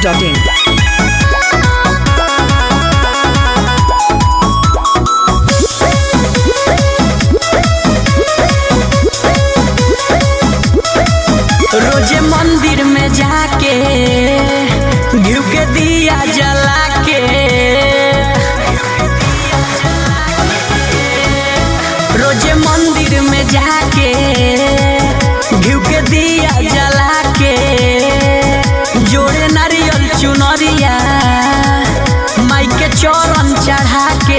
masti.in. रोजे मंदिर में जाके घिउ के दिया जला के रोजे मंदिर में जाके घिउ के दिया जला के जोड़े नारियल चुनरिया माई के चरण चढ़ा के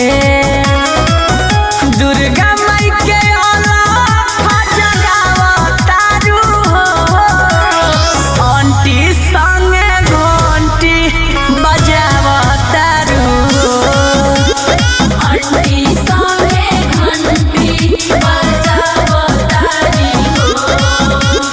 दुर्गा माई के अलग जगावतारू हो आंटी संगे घंटी बजावतारू अंटी संगे घंटी बजावतारी हो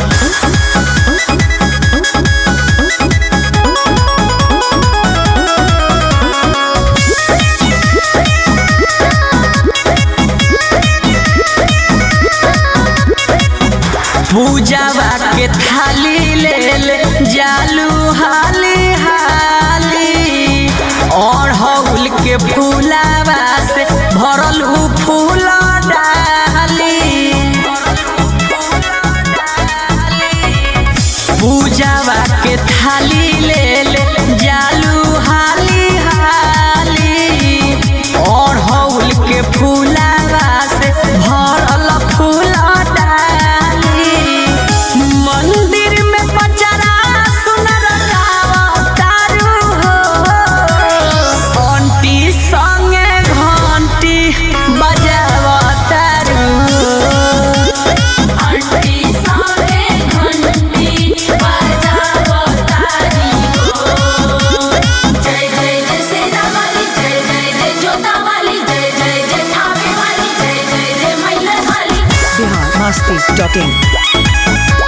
पूजावा के थाली ले ले जालू हाली हाली और हौल के फूलावा से भरल उ फूल डाली पूजावा के थाली ले ले जालू हाली हाली और हौल के फूलावा से भरल फूल डाली मंदिर में पचरा सुनर गावतारू हो आंटी संगे घंटी बजावतारू अंटी संगे घंटी बजावतारी हो जय जय जय सेना वाली जय जय जय जोता वाली जय जय जय थावे वाली जय जय जय मैला वाली Bihar masti.in.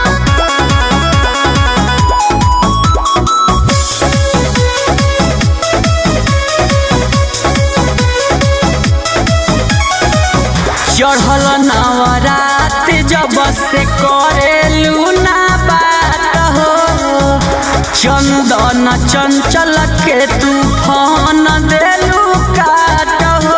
चढ़ल नवरात जब से करेलू ना बात हो चंदन चंचल के तूफान देलू काट हो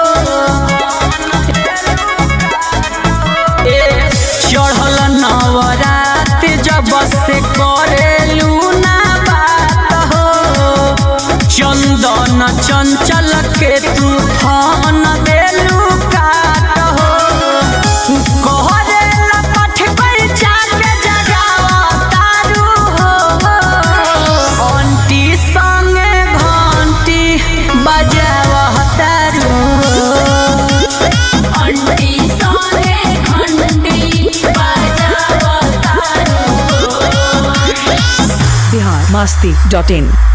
ए, चढ़ल नवरात जब से करेलू ना बात हो चंदन चंचल के तूफान देलू काट हो कहरेला पठ पैचा के जगावतारू हो आंटी संगे घंटी बजावतारू अंटी संगे घंटी बजावतारी हो Bihar masti.in.